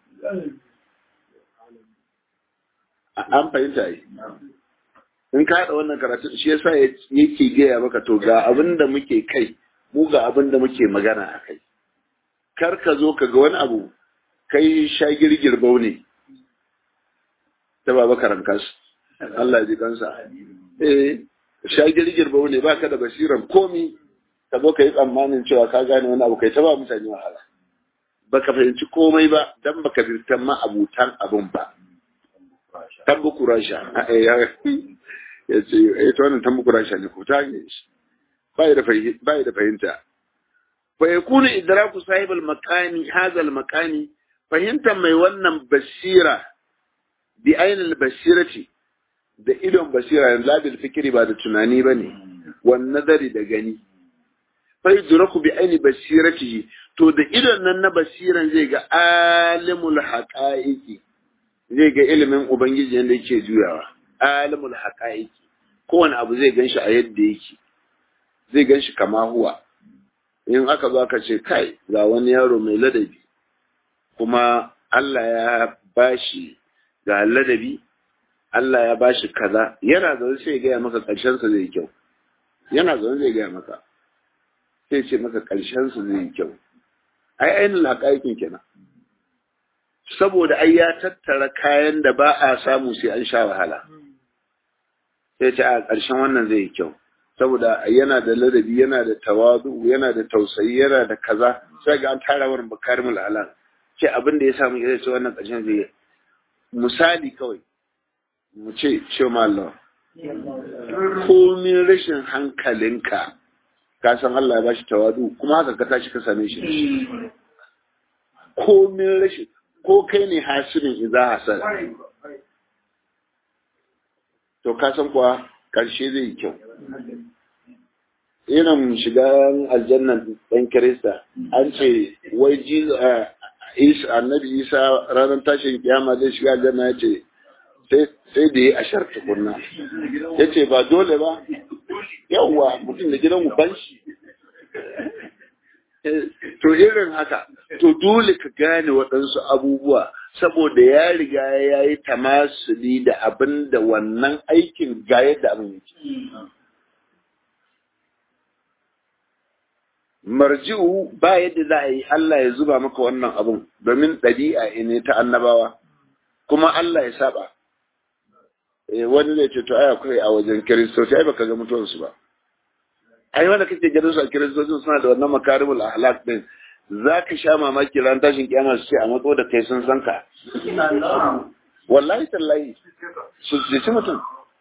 an fahimta yi in ka haɗa wannan karatu shi yasa yake gaya maka to ga abin da muke kai mu ga abin da muke magana a kai kar ka zo ka ga wani abu kai sha girgirbau ne ta baba karankas Allah ya ji kansa eh sha girgirbau ne baka da basiran komi ka zo ka yi tsammanin cewa ka gane wani abu kai ta ba mutane wahala baka fahimci komai ba dan baka birtan ma abutan abun ba tambuku rasha ya ce ya ta wannan tambuku rasha ne ko ta ne shi bai da fahimta fa yakunu idraku sahibul makani hadha al makani fahimtar mai wannan basira bi ainul basirati da idon basira yanzu labil fikiri ba da tunani ba ne wan nazari da gani fa yudraku bi aini basiratihi to da idon nan na basiran zai ga alimul haqaiqi zai ga ilimin ubangiji yanda yake juyawa alimul haqaiqi kowane abu zai ganshi a yadda yake zai ganshi kama huwa in aka zo aka ce kai ga wani yaro mai ladabi kuma Allah ya bashi ga ladabi Allah ya bashi kaza yana zaune sai ya gaya maka ƙarshen sa zai kyau yana zaune zai gaya maka sai ce maka ƙarshen sa zai kyau ai ainihin haƙaƙin kenan saboda ai ya tattara kayan da ba a samu sai an sha wahala sai ce a ƙarshen wannan zai yi kyau saboda yana da ladabi yana da tawazu yana da tausayi yana da kaza sai ga an tara wurin bakarimul alam ce abin da ya samu ya ce wannan ƙarshen zai misali kawai mu ce ce Allah komin rashin hankalinka ka san Allah ya bashi tawadu kuma haka ka tashi ka same shi komin rashin ko kai ne hasirin idza hasad to ka san kuwa karshe zai yi kyau irin shiga aljannan ɗan kirista an ce wai annabi isa ranar tashin kiyama zai shiga aljanna ya ce sai da ya ashar tukunna ya ce ba dole ba yawwa mutum da gidan uban shi to irin haka to dole ka gane waɗansu abubuwa saboda ya riga ya yi tamasuli da abin da wannan aikin ga yadda abin yake marji'u ba yadda za a yi Allah ya zuba maka wannan abun domin ɗabi'a ne ta annabawa kuma Allah ya saba wani zai ce to ai akwai a wajen kiristoci ai baka ga mutuwarsu ba ai wanda kake ganin su a kiristocin suna da wannan makarimul ahlak din za ka sha mamaki ran tashin kiyama su ce a matso da kai sun san ka wallahi tallahi su ci mutum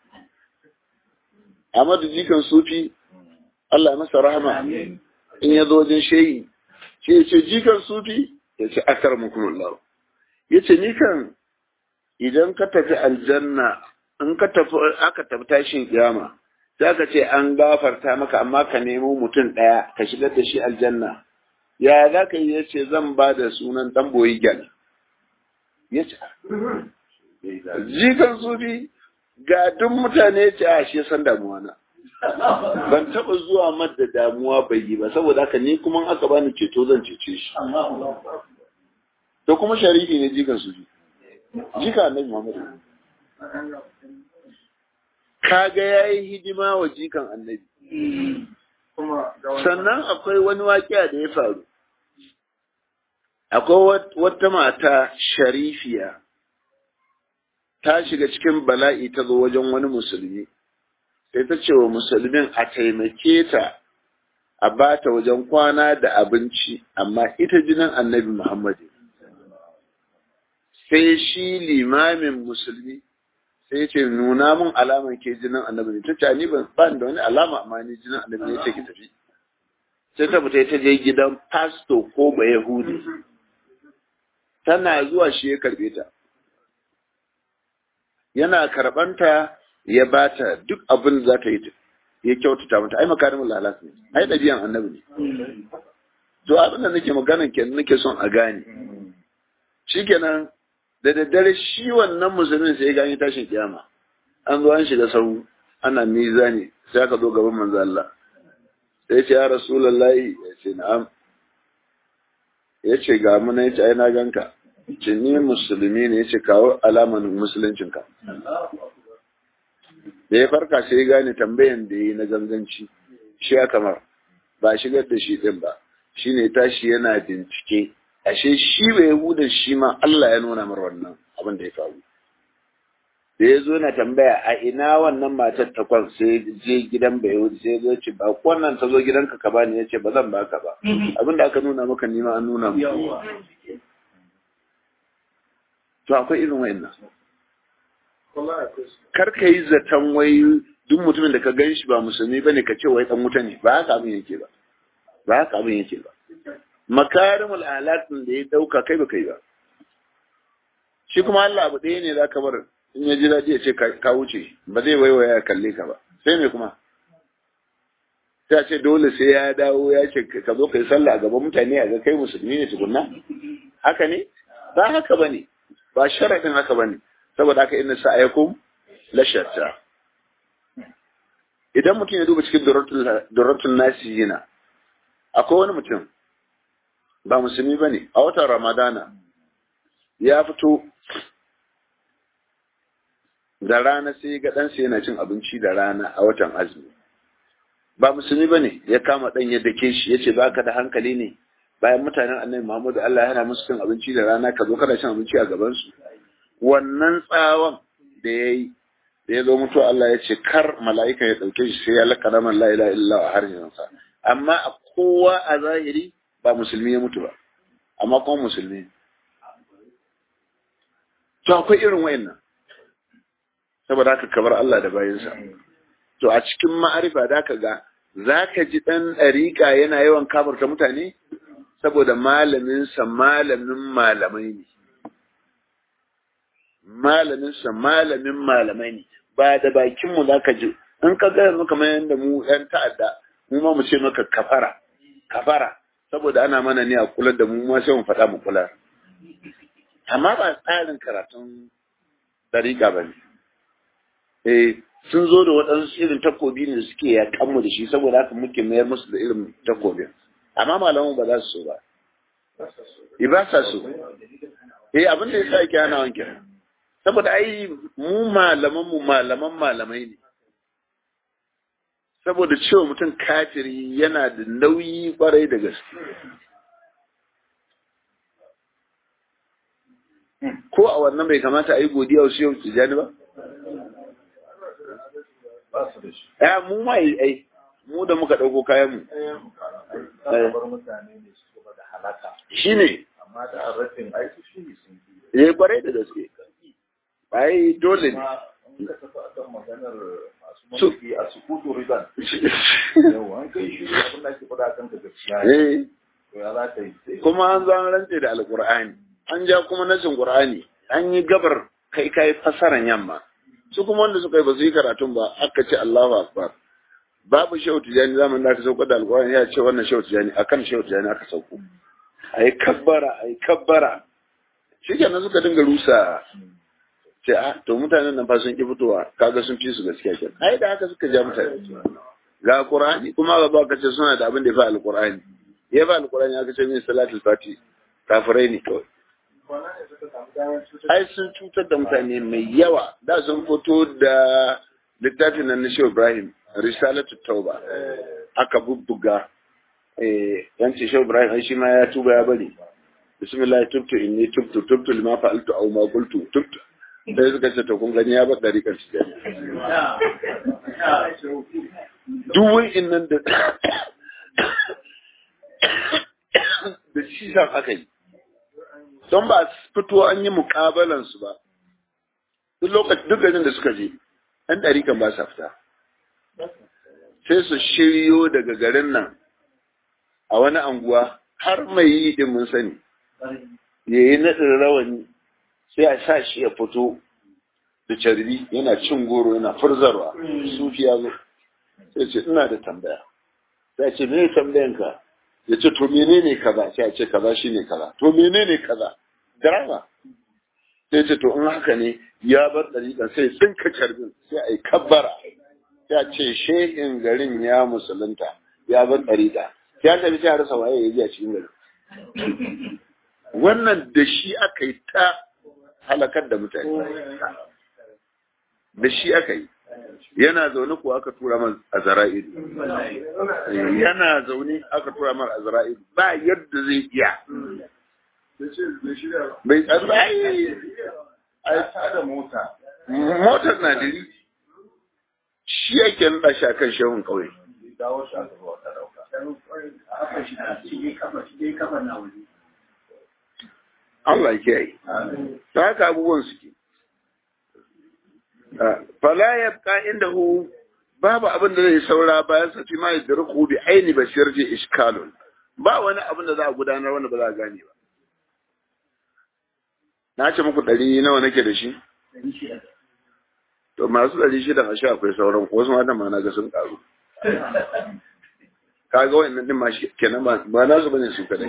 Ahmadu jikan sufi Allah masa rahama in ya zo wajen shehi ce ya ce jikan sufi ya ce akar mukumullahu ya ce ni kan idan ka tafi aljanna in ka tafi aka tafi tashin kiyama za ka ce an gafarta maka amma ka nemo mutum ɗaya ka shigar da shi aljanna ya za ka yi ya ce zan ba da sunan ɗan boyi gyal ya ce jikan sufi ga duk mutane ce a shi san damuwa na ban taɓa zuwa madda damuwa bai yi ba saboda haka ni kuma aka bani ceto zan cece shi to kuma sharifi ne jikan sufi jika annabi muhammadu kaga ya yi hidima wa jikan annabi. Sannan akwai wani waƙiya da ya faru. Akwai wata mata sharifiya ta shiga cikin bala'i ta zo wajen wani musulmi. Sai ta ce wa musulmin a taimake ta a ba ta wajen kwana da abinci, amma ita jinin annabi Muhammadu. Sai shi limamin musulmi sai ce nuna mun alaman ke jinin annabi ne ta ce ni ban ban da wani alama amma ni jinin annabi ne take tafi sai ta fita ta je gidan pasto ko ba yahudi tana zuwa shi ya karbe ta yana karbanta ya bata duk abin da za ta yi ya kyautata mata ai makarimul lalas ne ai dabi'an annabi ne to abin da nake maganan kenan nake son a gane shikenan da daddare shi wannan musulmin sai ya gani tashin kiyama an zo an shiga sau ana mizani sai aka zo gaban manzo Allah sai ce ya rasulullahi ya ce na'am ya ce ga mu ne ya ce ai na ganka ce ni musulmi ne ya ce kawo alaman musuluncinka da ya farka sai ya gane tambayan da ya yi na ganganci shi ya kamar ba shigar da shi din ba shine tashi yana bincike ashe shi bai yahudan shi ma Allah ya nuna mar wannan abin da ya faru da ya zo na tambaya a ina wannan matar ta kwan sai je gidan bai yahudi sai zo ce ba wannan ta zo gidanka ka bani ya ce ba zan baka ba abin da aka nuna maka nima an nuna maka to akwai irin wayannan kar ka yi zaton wai duk mutumin da ka gan shi ba musulmi bane ka ce wai dan wuta ne ba haka abin yake ba ba haka abin yake ba makarimul alatin da ya dauka kai ba kai ba shi kuma Allah abu ɗaya ne za ka bar in ya ji daɗi ya ce ka wuce ba zai waiwaya ya kalle ka ba sai me kuma sai a ce dole sai ya dawo ya ce ka zo kai sallah a gaban mutane a ga kai musulmi ne tukunna haka ne ba haka bane ba sharadin haka bane saboda haka inna sa'ayakum la shatta idan mutum ya duba cikin durratul nasiyina akwai wani mutum ba musulmi ba ne a watan ramadana ya fito da rana sai ga ɗansa yana cin abinci da rana a watan azumi ba musulmi ba ne ya kama ɗan ya dake shi ya ce ba ka da hankali ne bayan mutanen annabi muhammadu allah yana musu cin abinci da rana ka zo kana cin abinci a gabansu wannan tsawon da ya yi da ya zo mutuwa Allah ya ce kar mala'ika ya ɗauke shi sai ya lakana man la ilaha illa a harshensa amma a kowa a zahiri ba musulmi ya mutu ba amma kuma musulmi to akwai irin wayannan saboda haka kabar Allah da bayansa to a cikin ma'arifa da ka ga za ka ji ɗan ɗariƙa yana yawan kafarta mutane saboda malaminsa malamin malamai ne malaminsa malamin malamai ne ba da bakinmu za ka ji in ka gaya maka kamar yadda mu ‘yan ta'adda mu ma mu ce maka kafara kafara saboda ana mana ne a kula da mu ma sai mu faɗa mu kula amma ba tsarin karatun dariƙa ba ne eh sun zo da waɗansu irin takobi ne da suke yaƙan mu da shi saboda haka muke mayar musu da irin takobin amma malamu ba za su so ba eh ba sa so eh abin da yasa yake hana wanke saboda ai mu malaman mu malaman malamai ne saboda cewa mutum kafiri yana da nauyi kwarai da gaske ko a wannan bai kamata a yi godiya wasu yau tijani ba? Ya mu ma yi ai, mu da muka ɗauko kayan mu. Shi ne. Amma da arrafin aiki shi ne sun fi. Ya yi kwarai da gaske. Ai dole ne. In ka tafi akan maganar masu mulki a sukutu riban. Yau an kai shi abin da ake faɗa kan ka gaskiya. Eh. To ya za ka yi. Kuma an zan rantse da Alƙur'ani. An ja kuma nasin Qur'ani. An yi gabar kai kai fasaran yamma. Su kuma wanda suka yi ba su yi karatun ba aka ce Allahu Akbar. Babu shehu tijani zamanin da aka sauko da Alƙur'ani ya ce wannan shehu tijani akan shehu tijani aka sauko. Ayi kabbara ayi kabbara. Shi kenan suka dinga rusa ce a to mutanen nan fa sun ki fitowa kaga sun fi su gaskiya kenan ai da haka suka ja mutane ga qur'ani kuma ga ba ka ce suna da abin da ya fa alqur'ani ya fa alqur'ani aka ce min salatul fati kafirai ne kawai ai sun cutar da mutane mai yawa da sun fito da littafin nan na Shehu Ibrahim risalatu tauba aka bubbuga eh yanci Shehu Ibrahim ai shi ma ya tuba ya bari bismillah tubtu inni tubtu tubtu lima fa'altu aw ma qultu tubtu sai suka ce to kun gani ya bar ɗariƙar shi duk wa'in nan da da shi san aka yi don ba fito an yi muƙabalansu ba duk lokacin duk garin da suka je ɗan ɗariƙan ba sa fita sai su shiryo daga garin nan a wani anguwa har mai yi din mun sani ya yi naɗin rawani sai a sa shi ya fito da carbi yana cin goro yana furzarwa sufi ya zo sai ce ina da tambaya sai ce me tambayanka ya ce to menene kaza sai a ce kaza shine kaza to menene kaza drama sai ce to in haka ne ya bar dariƙa sai tsinka carbin sai a yi kabbara sai a ce shehin garin ya musulunta ya bar dariƙa sai a tafi sai a rasa waye ya ji a cikin garin wannan da shi aka yi ta halakar da mutane da shi aka yi yana zaune ko aka tura man a zara'idu yana zaune aka tura man a zara'idu ba yadda zai iya bai tsaye a da mota motar na diri shi yake nada shi akan shehun kauye dawo shi a gaba wata dauka Allah ke yi ta haka abubuwan suke fala ya ka inda hu babu abin da zai saura bayan sa fi ma yadruku bi aini basir ji iskalun ba wani abin da za a gudanar wanda ba za a gane ba na ce muku ɗari nawa nake da shi to masu ɗari shida a sha akwai sauran wasu matan ma na ga sun ƙaru kaga wa'annan din ma shi kenan ba ba nasu bane su kadai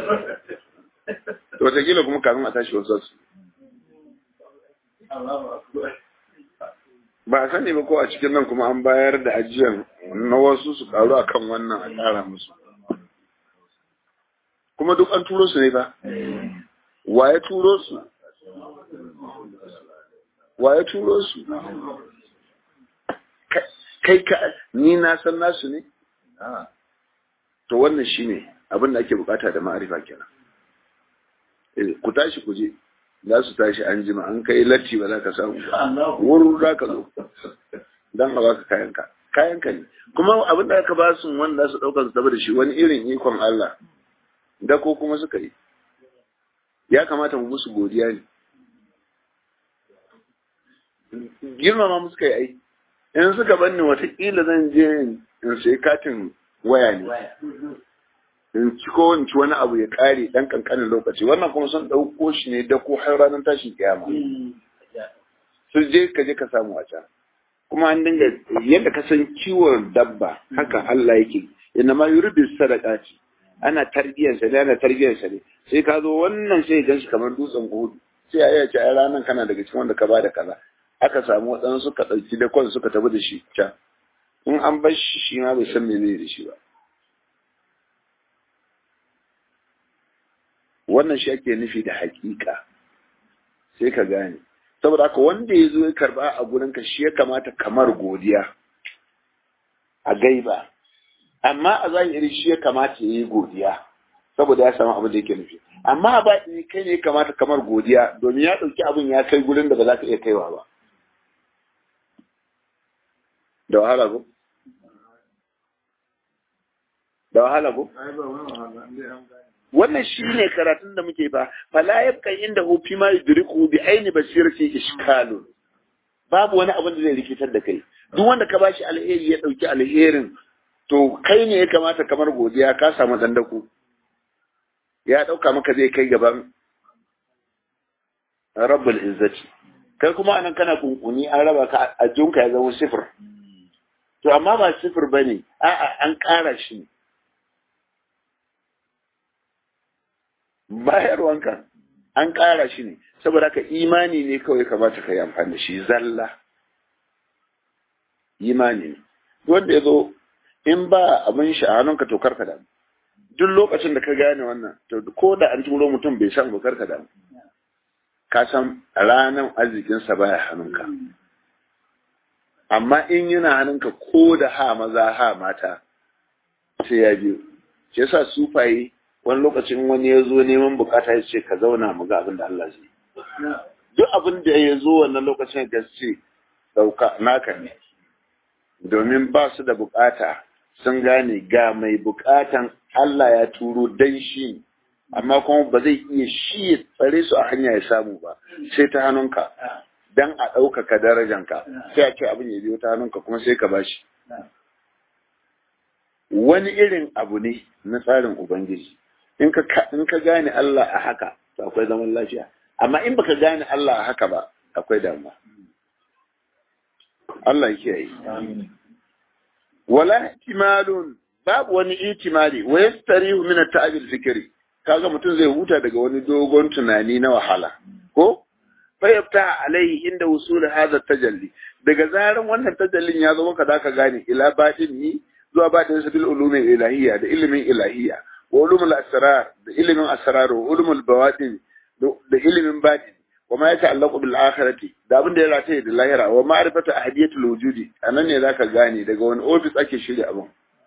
to wataƙila kuma kafin a tashi wasu su ba a sani ba ko a cikin nan kuma an bayar da ajiyar na wasu su karu a kan wannan a ƙara musu kuma duk an turo su ne ba wa ya turo su wa ya turo su kai ka ni na san nasu ne to wannan shine abin da ake bukata da ma'arifa kenan ku tashi ku je za su tashi an jima an kai latti ba za ka samu ba wurin za ka zo don a baka kayanka kayanka ne kuma abin da aka ba su wanda su ɗaukar su da shi wani irin ikon Allah da ko kuma suka yi ya kamata mu musu godiya ne girmama mu suka yi ai in suka banni watakila zan je in sai katin waya ne in ci ko in ci wani abu ya kare dan kankanin lokaci wannan kuma sun ɗauko shi ne da ko har ranar tashin kiyama su je ka je ka samu a can kuma an dinga yadda ka san kiwon dabba haka Allah yake inna ma yuridu sadaqati ana tarbiyyar sa ne ana tarbiyyar sa ne sai ka zo wannan sai gan shi kamar dutsen hudu sai ya ce ai ranan kana daga cikin wanda ka bada kaza aka samu waɗansu suka ɗauki da kwan suka tafi da shi can in an bar shi shi ma bai san menene da shi ba wannan shi ake nufi da hakika sai ka gane saboda haka wanda ya zo ya karba a gurinka shi ya kamata kamar godiya a gaiba amma a zahiri shi ya kamata ya yi godiya saboda ya samu abin da yake nufi amma a baɗini kai ne ya kamata kamar godiya domin ya ɗauki abin ya kai gurin da ba za ka iya kaiwa ba da wahala ko da wahala ko wannan shi ne karatun da muke ba fala yabqa inda hu fi ma yudriku bi aini basirati ishkalun babu wani abin da zai rikitar da kai duk wanda ka bashi alheri ya dauki alherin to kai ne ya kamata kamar godiya ka samu dandaku ya dauka maka zai kai gaban rabbul izzati kai kuma anan kana kunkuni an raba ka a junka ya zama sifir to amma ba sifir bane a'a an ƙara shi bayarwanka an ƙara shi ne saboda haka imani ne kawai kamata ka yi amfani da shi zalla imani ne wanda ya zo in ba abin shi a hannunka to karka damu duk lokacin da ka gane wannan to ko da an turo mutum bai san ba karka damu ka san ranar arzikinsa baya hannunka amma in yana hannunka ko da ha maza ha mata sai ya biyo shi yasa sufaye wani lokacin wani ya zo neman bukata ya ce ka zauna mu ga abin da Allah zai duk abin da ya zo wannan lokacin da ce dauka naka ne domin ba su da bukata sun gane ga mai bukatan Allah ya turo dan shi amma kuma ba zai iya shi ya tsare su a hanya ya samu ba sai ta hannunka dan a ɗaukaka darajanka sai a ce abin ya biyo ta hannunka kuma sai ka bashi wani irin abu ne na tsarin ubangiji in ka in ka gane Allah a haka to akwai zaman lafiya amma in baka gane Allah a haka ba akwai damuwa Allah ya kiyaye wala ihtimalun babu wani ihtimali wa yastarihu min at-ta'ab al-fikri kaga mutum zai huta daga wani dogon tunani na wahala ko fa yafta alai inda wusul hadha tajalli daga zaran wannan tajallin ya zo maka zaka gane ila batin ni zuwa batin sabil ulumin ilahiyya da ilimin ilahiyya wa ulumul asrar da ilimin asrar wa ulumul bawatin da ilimin batin wa ma yata'allaqu bil akhirati da abin da ya rataye da lahira wa ma'rifatu ahadiyatul wujudi anan ne zaka gane daga wani office ake shirya abin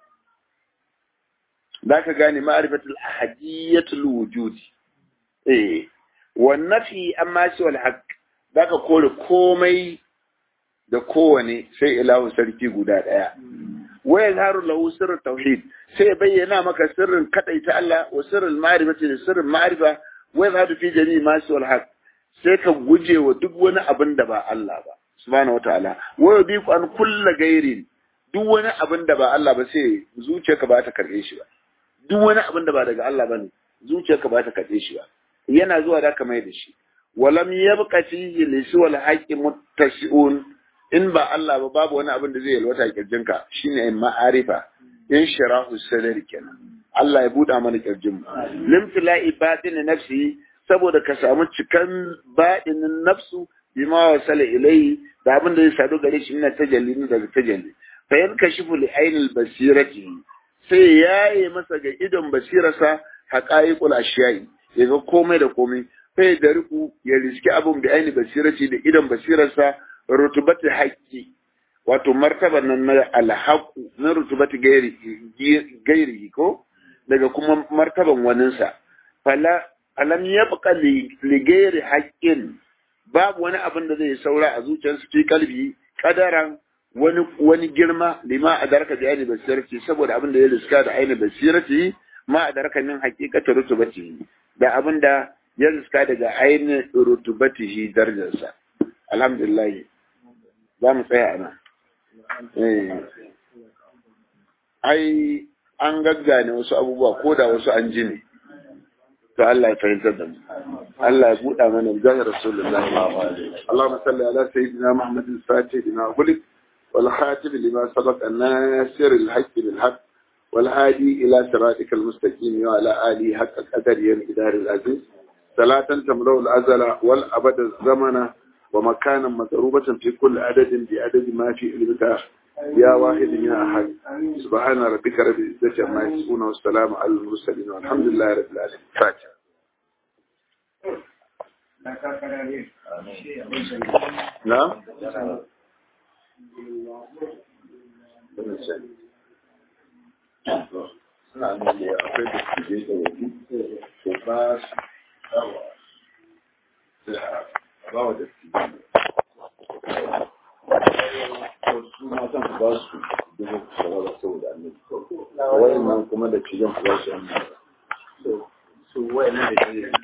zaka gane ma'rifatul ahadiyatul wujudi eh wa nafi amma shi wal haqq zaka kore komai da kowane sai ilahu sarki guda daya wa yazharu lahu sirrut tauhid sai bayyana maka sirrin kadaita Allah wa sirrul ma'rifati da sirrin ma'rifa wa yazharu fi jami'i ma shi wal haqq sai ka guje wa duk wani abin da ba Allah ba subhanahu wataala wa yubiqu an kulla gairin duk wani abin da ba Allah ba sai zuciyarka ba ta karbe shi ba duk wani abin da ba daga Allah bane zuciyarka ba ta karbe shi ba yana zuwa da ka mai da shi walam yabqa fihi lisu wal haqqi muttasi'un in ba Allah ba babu wani abin da zai yalwata kirjinka shine ma'arifa in sharahu sadri kenan Allah ya buɗa mana kirjin mu limtila'i batin nafsi saboda ka samu cikan baɗinin nafsu bima wasala ilai da abin da zai sadu gare shi ina tajalli ne daga tajalli fa yan kashifu li ainil basirati sai yaye masa ga idon basirarsa haqaiqul ashiyai yaga komai da komai sai da riku ya riski abin bi aini basirati da idon basirarsa rutubati haqqi wato martaban nan na alhaqu na rutubati gairi gairi ko daga kuma martaban waninsa fala alam yabqa li ghairi haqqin babu wani abin da zai saura a zuciyarsu fi kalbi kadaran wani wani girma lima adarka bi aini basirati saboda abin da ya riska da aini basirati ma adarka min haqiqati rutubati da abin da ya riska daga aini rutubatihi darajarsa alhamdulillah za mu tsaya a nan ai an gaggane wasu abubuwa ko da wasu an ji ne to Allah ya fahimtar da mu Allah ya buɗa mana jahar rasulullahi Allahumma salli ala sayyidina Muhammad al-Fatih lima ughliq wal khatib lima sabaq an-nasir al-haqq bil haqq wal hadi ila siratikal mustaqim wa ala alihi haqqa qadari ya idar al-aziz salatan tamru al-azala wal abad az-zamana ومكانا مضروبة في كل عدد بعدد ما في علمك يا واحد يا أحد سبحان ربك رب العزة عما يصفون والسلام على المرسلين والحمد لله رب العالمين فاتح نعم suna nan da akwai da su je da wajen ko ba su ba wa da su su matan ku ba su dubu shawara saboda annabi wayan nan kuma da cikin ku ba su annabi su wayannan da